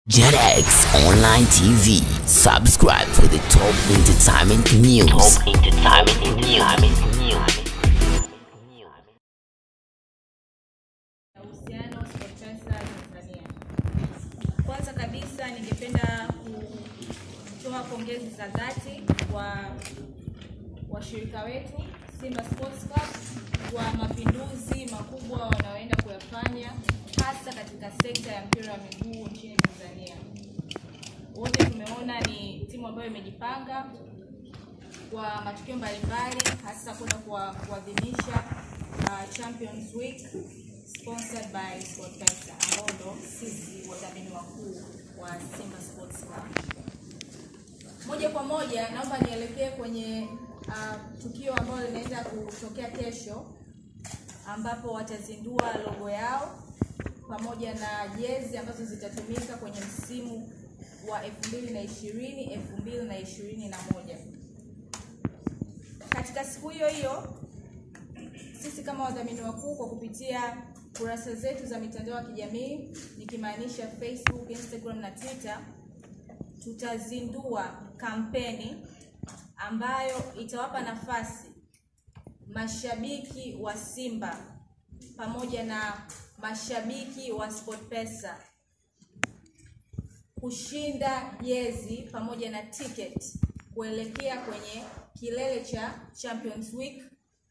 JetX Online TV. Subscribe for the top entertainment news. Top entertainment news. ya uhusiano SportPesa Tanzania. Kwanza kabisa ningependa kutoa pongezi za dhati kwa washirika wetu Simba Sports Club kwa mapinduzi makubwa wanaoenda kuyafanya hasa katika sekta ya mpira wa miguu nchini Tanzania. Wote tumeona ni timu ambayo imejipanga kwa matukio mbalimbali hasa kwenda kuwa- kuadhimisha uh, Champions Week sponsored by SportPesa ambao ndo sisi wadhamini wakuu wa Simba Sports Club. Moja kwa moja naomba nielekee kwenye uh, tukio ambalo linaenda kutokea kesho ambapo watazindua logo yao pamoja na jezi ambazo zitatumika kwenye msimu wa 2020 2021. Katika siku hiyo hiyo sisi kama wadhamini wakuu kwa kupitia kurasa zetu za mitandao ya kijamii nikimaanisha Facebook, Instagram na Twitter tutazindua kampeni ambayo itawapa nafasi mashabiki wa Simba pamoja na mashabiki wa SportPesa kushinda jezi pamoja na ticket kuelekea kwenye kilele cha Champions Week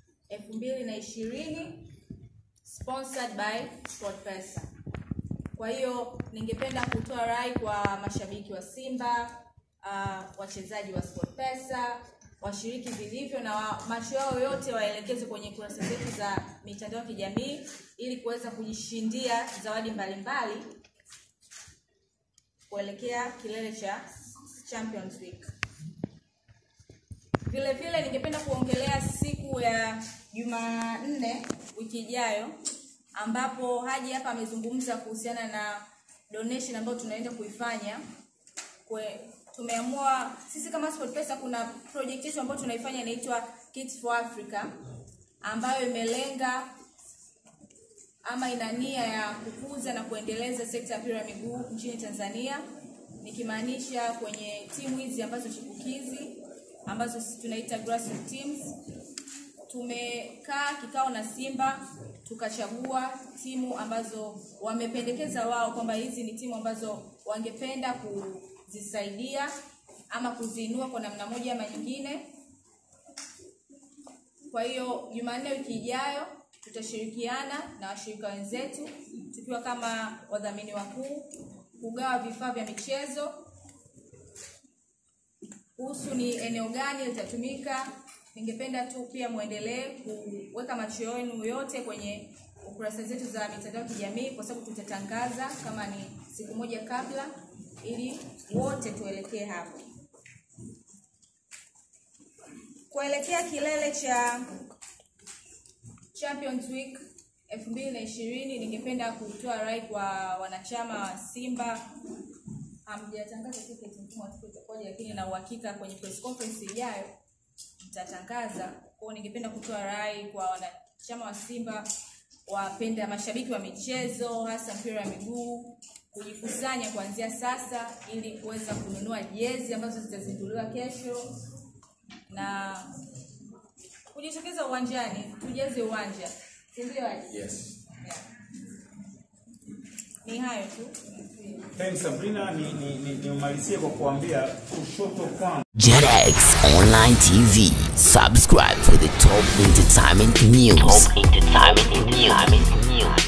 2020 sponsored by SportPesa. Kwa hiyo ningependa kutoa rai kwa mashabiki wa Simba, uh, wachezaji wa SportPesa washiriki vilivyo na wa, macho yao yote waelekeze kwenye kurasa zetu za mitandao ya kijamii ili kuweza kujishindia zawadi mbalimbali kuelekea kilele cha Champions Week. Vile vile ningependa kuongelea siku ya Jumanne wiki ijayo ambapo Haji hapa amezungumza kuhusiana na donation ambayo tunaenda kuifanya. Kwe, tumeamua sisi kama SportPesa kuna project yetu ambayo tunaifanya inaitwa Kids for Africa ambayo imelenga ama ina nia ya kukuza na kuendeleza sekta ya mpira wa miguu nchini Tanzania, nikimaanisha kwenye timu hizi ambazo chipukizi ambazo sisi tunaita grassroots teams. Tumekaa kikao na Simba tukachagua timu ambazo wamependekeza wao kwamba hizi ni timu ambazo wangependa kuzisaidia ama kuziinua kwa namna moja ama nyingine. Kwa hiyo Jumanne wiki ijayo tutashirikiana na washirika wenzetu tukiwa kama wadhamini wakuu kugawa vifaa vya michezo. Kuhusu ni eneo gani litatumika, ningependa tu pia muendelee kuweka macho yenu yote kwenye kurasa zetu za mitandao ya kijamii, kwa sababu tutatangaza kama ni siku moja kabla, ili wote tuelekee hapo kuelekea kilele cha Champions Week 2020 ningependa kutoa rai kwa wanachama wa Simba. Hamjatangaza tiketi, mfumo wa tiketi utakuwaje, lakini na uhakika kwenye press conference ijayo mtatangaza. Kwa hiyo ningependa kutoa rai kwa wanachama wa Simba, wapenda mashabiki wa michezo, hasa mpira wa miguu, kujikusanya kuanzia sasa ili kuweza kununua jezi ambazo zitazinduliwa kesho na kujitokeza uwanjani, tujeze uwanja, si ndio? Haji? Yes. Yeah. Ni hayo tu. Thanks Sabrina, ni, ni, ni, nimalizie kwa kuambia kushoto kwangu JetX Online TV. Subscribe for the top entertainment news. Top entertainment news.